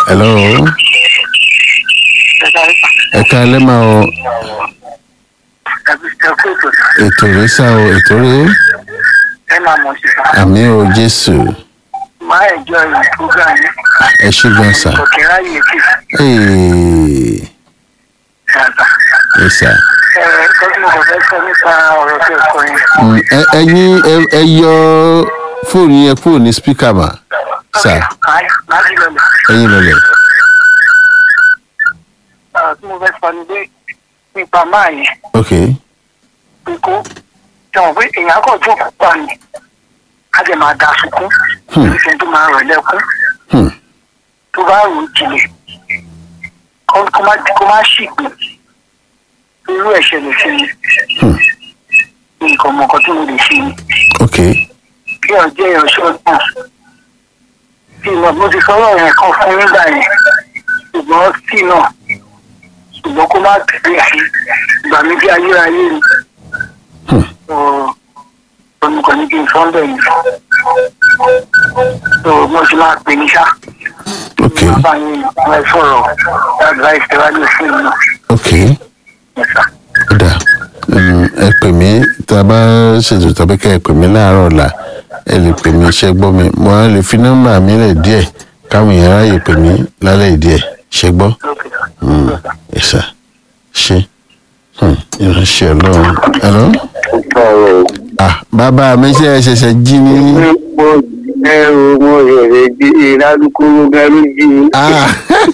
hello ẹ ká ẹ lẹ́mà o ètò rẹ sá o ètò rẹ ẹ máa mọ̀ sí sá. àmì o jésù máa ẹ̀jọ́ ìlú program yìí. ẹ ṣe gan sá òkè ráyè kì ee í ṣàtà. ẹ sá ẹ tọ́jú mo kò fẹ́ sọ nípa ọ̀rọ̀ tó kọ yẹn. Mm, ẹ- ẹyin ẹ- ẹ yọ fóònù yẹn kúrò ní spíkà mà sá máa jí lọlẹ̀. ẹyin lọlẹ ọ̀rọ̀ tí mo fẹ́ sọ ni pé nípa máa yẹn ok ikú jọ̀wọ́ pé èèyàn kò tó pa ni a jẹ máa da sunkún Hmm. ìṣẹ́ tó máa rọ̀ lẹ́kún hmm. tó bá rò ó jinlẹ̀ kó kó má kó má ṣìgbè irú ẹ̀ṣẹ̀ lè ṣe ni Hmm. nǹkan ọmọkan tí mo lè ṣe ni. ok kí ọjọ́ ìránṣẹ́ ọdún tí ìmọ̀ mo ti sọ̀rọ̀ yẹn kan fún nígbà yẹn ṣùgbọ́n tí náà ṣùgbọ́n kó má tẹ̀lé sí ìgbà mi bí ayérayé ni Hmm. olùkọ́ ní kí n sọ ń bẹ̀ yẹn so mo ti máa pè ní ṣá ok máa bá yín ẹ sọ̀rọ̀ advice tẹ wá lè fún mi ok náà ó dà Mm, ẹ pè mí tá a bá ṣètò tàbí ká ẹ pè mí láàárọ̀ ọ̀la ẹ lè pè mí ṣe gbọ́ mi mo á lè fi nọ́mbà mi lẹ̀ díẹ̀ káwọn èèyàn ráyè pè mí lálẹ́ díẹ̀ ṣe gbọ́ lókè Mm, ẹ sà ṣe Hmm, ìránṣẹ́ ọlọ́run hello ah bàbá mi ṣe ẹ ṣẹ̀ṣẹ̀ jí ní. mo ẹrù mo rèrè jí ìlàdúkúrú gẹrú jí ah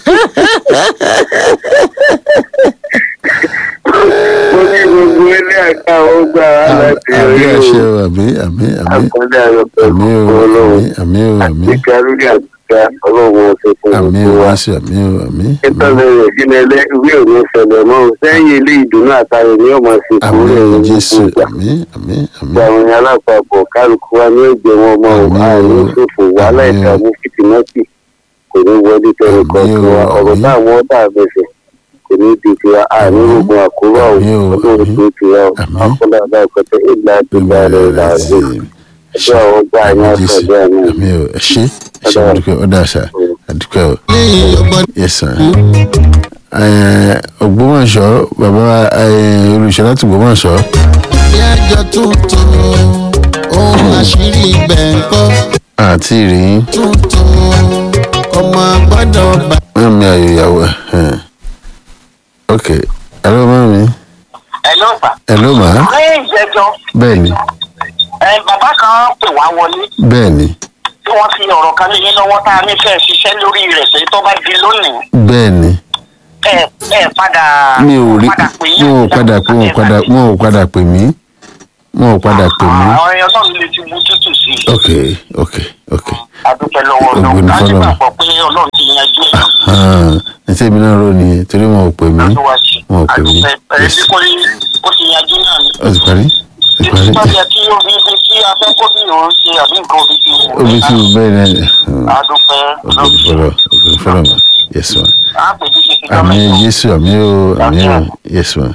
mo ní gbogbo ilé ẹ̀ka ó gbà wá láti àbí orí àṣẹ o o àbí àbí àbí àkọlé ayọ̀ àmì pẹ̀lú o ọlọ́run àmì àmì o àmì àti kẹrùdì àgbà ọlọ́run ọ̀sẹ̀ fún àmì gbogbo o wa. jésù àmì o àmì àmì nítorí rẹ̀ sínú ẹlẹ́ ìwé òní ìṣẹ̀lẹ̀ mọ́ sẹ́yìn ilé ìdùnnú àtàrò ní ọmọ sí àmì kúrò o ní jésù gbogbo ìgbà. àmì àmì àmì Ìgbà àwọn èèyàn alápapọ̀ kálukú wa ní ẹ̀jẹ̀ wọn mọ́ Àmín o. àrùn ṣòfò wàhálà Àmín o. ìdààmú fìtìmọ́tì kò ní wọlé tẹnu kan Àmín o, tiwa ọ̀rọ̀ àmín. táwọn ọ̀tá àbẹ̀fẹ̀ kò ní di tiwa àrùn Àmín. ogun àkóró àwọn Àmín o, ọlọ́run àmín. tó tiwa Àmín. akọ́lá aláìkọ́tẹ́ ìlà àtúgbà rẹ̀ ìlà àjò ẹjọ́ àwọn ọgbà àmì yẹn jésù àtọ̀dẹ́ àmì. àmì o ẹ ṣé ẹ ṣé mo dúpẹ́ ó dà sá àdúpẹ́ o. yes sir. Ẹ, Ògbómọ̀ṣọ́ bàbá ẹ, olùṣọ́ láti Ògbómọ̀ṣọ́ yájọ tuntun ohun àṣírí ibẹ̀ ń kọ́ àti ìrìn tuntun ọmọ gbọ́dọ̀ bá. mọ́mí ayò ìyàwó ẹ̀ ok hello mọ́mí ẹ ló fà. hello ma lẹ́yìn ìjẹ́jọ́ bẹ́ẹ̀ ni ẹ bàbá kan pè wá wọlé bẹ́ẹ̀ ni tí wọ́n fi ọ̀rọ̀ kan lé yín lọ́wọ́ tá a ní fẹ́ ṣiṣẹ́ lórí rẹ̀ pé tó bá di lónìí bẹ́ẹ̀ ni ẹ ẹ padà mi ò rí padà pè yín. wọn ò padà pé wọn ò padà wọn ò padà pè mí wọn ò padà pè mí àwọn èèyàn náà lè ti bu tútù sí i. ok ok ok adúpẹ́ lọ́wọ́ Ògo ọlọ́run ni láti fọ́lọ́run. gbàgbọ́ pé ọlọ́run ti yanjú ẹ̀ hàn ní tèmi náà rò nìyẹn torí wọn ò pè mí lọ́wọ́ sí i. wọn ò pè mí adúpẹ́ ẹ̀ yes bí kò ní ó ti yanjú náà ni. ó ti parí ó ti títí bá parí yẹ kí omi ibi tí afẹ́kọ́ bí òun ṣe àbí nǹkan omi ti wù. omi tí mo bẹ́ẹ̀ náà hàn adúpẹ́ ògo ni fọlọ́ ògo ni fọlọ́ ma yes ma á pè bí ṣe ti àmì dọ́mọ̀ jésù àmì o àmì o yes ma.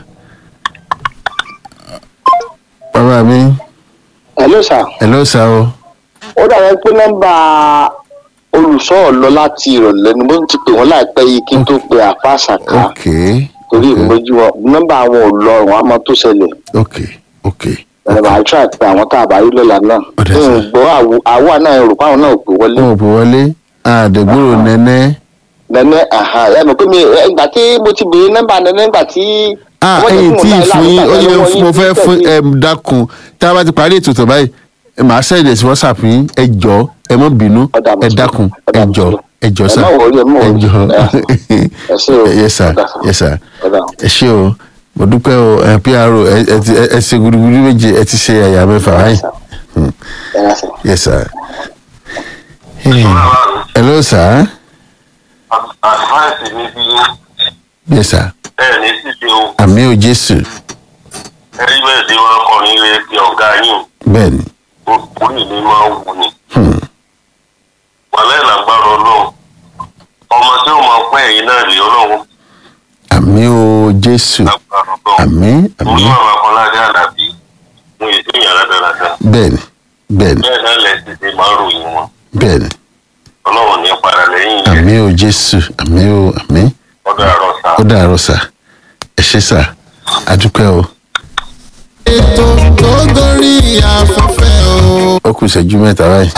bàbá mi hello sir hello sir o ó dàbí pé nọ́mbà olùṣọ́ ọ̀lọ́ láti ìrọ̀lẹ́ ni mo ti pè wọ́n láìpẹ́ yìí kí n tó pe àfa àṣàkà ok torí ok ìmọ̀jú wọn nọ́mbà àwọn ò lọ àwọn àmọ́ tó ṣẹlẹ̀ ok ok ẹ̀rọ màá try pé àwọn tá a bá rí lọ́la náà Ó dà, ń sir. gbọ́ àwọ- àwa náà rò pé àwọn náà ò pè wọlé wọn ò pè wọlé àdègbòrò nẹ́nẹ́ nẹ́nẹ́ ẹ mọ̀ pé mi ìgbà tí mo ti béèrè nọ́mbà nẹ́nẹ́ nígbà tí ah wọ́n jẹ́ ẹyin kí mo tí dá ì fún yín ó yẹ lọ́wọ́ yín mo fẹ́ tí fún tẹ̀sí. ẹ dákun tá a bá ti parí ètò tó báyìí ẹ máa sẹ́yìn sí whatsapp yín ẹ jọ ẹ mọ́ bínú Ọ̀dà mo ẹ ti gbọ́. dákun Ọ̀dà ẹ mo ti jọ gbọ́. ẹ jọ Ẹ sá má worry, ẹ má ẹ worry. jọ Ẹ ṣé o. yes sir Ọ̀dà sir. yes sir Ọ̀dà. ẹ ṣé o mo dúpẹ́ o ẹ pro ẹ ẹ ti ẹ ṣe gudugudu méje ẹ ti ṣe ẹ̀yà mẹ́fà báyìí Hmm. Ẹ rà sir. yes sir. Hey. hello sir advice mi bí yes sir ẹ ní ṣíṣe o àmì ò jésù ẹ rí bẹ́ẹ̀ tí wọ́n kọrin ilé ti ọ̀gá yín bẹ́ẹ̀ ni orí mi máa ń wù ní. Hmm. wàlẹ́ ìlàgbára ọlọ́run ọmọ tí ó máa pẹ́ yìí náà lè ọlọ́run àmì ò jésù lágbára ọlọ́run. àmì mo àmì ní àwọn akọ́ládé àdàbí mo yẹ sí ìyàrá dáradára bẹ́ẹ̀ ni bẹ́ẹ̀ ni bẹ́ẹ̀ náà lẹ́sìn ti máa ń ròyìn wọn bẹ́ẹ̀ ni ọlọ́run ní padà lẹ́yìn yẹn àmì ò o jésù àmì o àmì ọ̀dọ̀ ẹ̀rọ sá. ó dàárọ̀ sà ẹ ṣé sà adúpẹ́ o ètò tó gorí afẹ́fẹ́ o. ó kù ìṣẹ́jú mẹ́ta báyìí.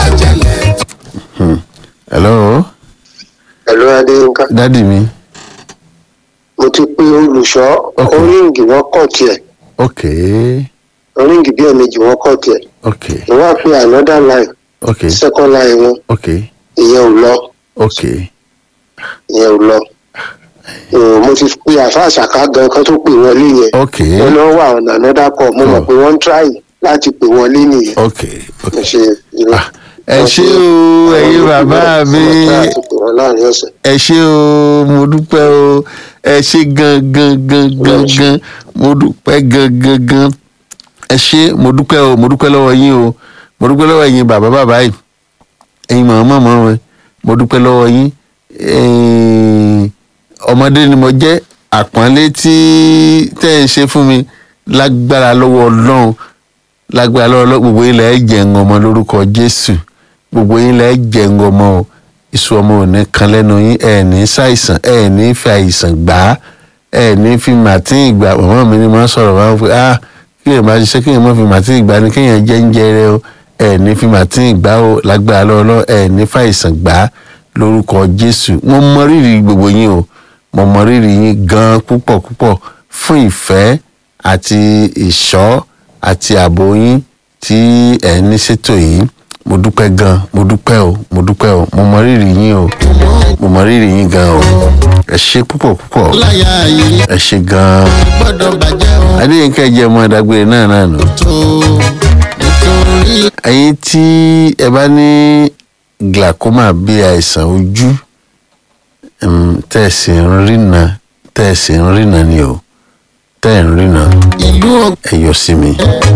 hello pẹ̀lú adéyínká dádì mi mo ti pé olùṣọ́ Ok. oríǹgì wọn kọ̀ tiẹ̀ ok oríǹgì bí ẹ̀mejì wọn kọ̀ tiẹ̀ ok ìwọ́n á fi another line ok second line wọn ok ìyẹn ò lọ ok ìyẹn ò lọ Mm, mo ti pe àfa àṣàká gan kan tó pè wọlé yẹn ok wọn lọ wà ọ̀nà another call mo mọ̀ Oh. pé wọ́n ń try láti pè wọlé nìyẹn ok ok mo ṣe irú. Ah, ẹ ṣé o ẹ̀yin bàbá mi Wọ́n try láti pè wọ́n láàrin ọ̀sẹ̀. ẹ ṣé o mo dúpẹ́ o ẹ ṣé gan gan gan gan gan mo dúpẹ́ gan gan gan ẹ ṣé mo dúpẹ́ o mo dúpẹ́ lọ́wọ́ yín o mo dúpẹ́ lọ́wọ́ yín bàbá bàbá yìí ẹ̀yin màmá màmá rẹ mo dúpẹ́ lọ́wọ́ yín ẹ̀yin ọmọdé ni mo jẹ́ àpọ́nlé tí tẹ́ ẹ̀ ń ṣe fún mi lágbára lọ́wọ́ ọlọ́run lágbára lọ́wọ́ ọlọ́run gbogbo yín lẹ́ẹ̀ jẹ́ ń ọmọ lórúkọ jésù gbogbo yín lẹ́ẹ̀ jẹ́ ń ọmọ o iṣu ọmọ ò ní kan lẹ́nu yín ẹ̀ ní ṣàìsàn ẹ̀ ní fi àìsàn gbà á ẹ̀ ní fi màtín ìgbà màmá mi ni máa ń sọ̀rọ̀ máa ń fi ah kí èèyàn máa ṣiṣẹ́ kí èèyàn má fi màtín ìgbà ni kéèyàn jẹ́ ń jẹrẹ o ẹ̀ ní fi màtín ìgbà o lágbára lọ́wọ́ ọlọ́run ẹ̀ ní fàìsàn gbà á lórúkọ jésù mo mọ rírì gbogbo yín o mo mọ rírì yín gan púpọ̀ púpọ̀ fún ìfẹ́ àti ìṣọ́ àti ààbò yín tí ẹ̀ ní ṣètò yìí mo dúpẹ́ gan mo dúpẹ́ o mo dúpẹ́ o mo mọ rírì yín o mo mọ rírì yín gan o ẹ ṣe púpọ̀ púpọ̀ láyà yìí ẹ ṣe gan gbọ́dọ̀ bàjẹ́ o. adéyínká jẹ́ ọmọ ìdágbére náà náà nù. tó nítorí ẹ̀yin tí ẹ bá ní glaucoma bí àìsàn ojú um, tẹ̀sí ń rìnà tẹ̀sí ń rìnà ni o tẹ̀ ń rìnà ìlú ẹ yọ sí mi.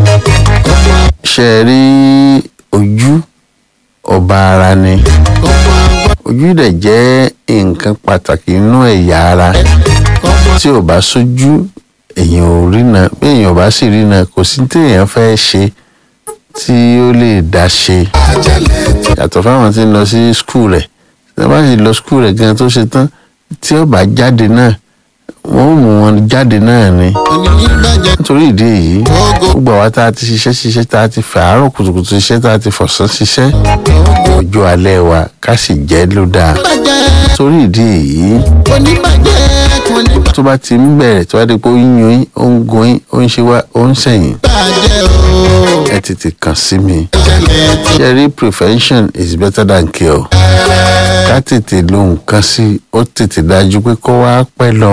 ṣe é rí ojú ọba ara ni ọmọ àgbà ojú dẹ̀ jẹ́ nǹkan pàtàkì nínú ẹ̀yà ara ọmọ tí ò bá sójú èèyàn ò rìnà bí èèyàn ò bá sì rìnà kò sí téèyàn fẹ́ ṣe tí ó lè dá ṣe àjẹlẹ̀ yàtọ̀ fáwọn tí ń lọ sí skul rẹ̀ tí wọ́n bá sì lọ skul rẹ̀ gan tó ṣe tán tí ó bá jáde náà wọ́n ò mú wọn jáde náà ni onígbàjẹ́ nítorí ìdí èyí ogo gbogbo àwa tá a ti ṣiṣẹ́ ṣiṣẹ́ tá a ti fẹ́ àárọ̀ kùtùkùtù ṣiṣẹ́ tá a ti fọ̀sán ṣiṣẹ́ ọjọ́ alẹ́ wa ká sì jẹ́ ló dáa bàjẹ́ nítorí ìdí èyí onígbàjẹ́ kò ní tó bá ti ń bẹ̀rẹ̀ tó bá di pé ó ń yún yín ó ń gun yín ó ń ṣe wá ó ń sẹ̀yìn bàjẹ́ o. ẹ tètè kàn sí mi àjẹlẹ̀ tí ṣe rí prevention is better than cure ká tètè lo nǹkan sí ó tètè dájú pé kó wá pẹ́ lọ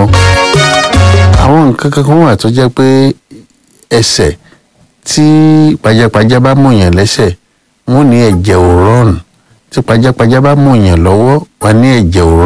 àwọn nǹkan kankan wà tó jẹ́ pé ẹsẹ̀ tí pajápajá bá mọ̀yàn lẹ́sẹ̀ wọ́n ní ẹ̀jẹ̀ ò rọrùn tí pajápajá bá mọ̀yàn lọ́wọ́ wọ́n ní ẹ̀jẹ̀ ò rọrùn.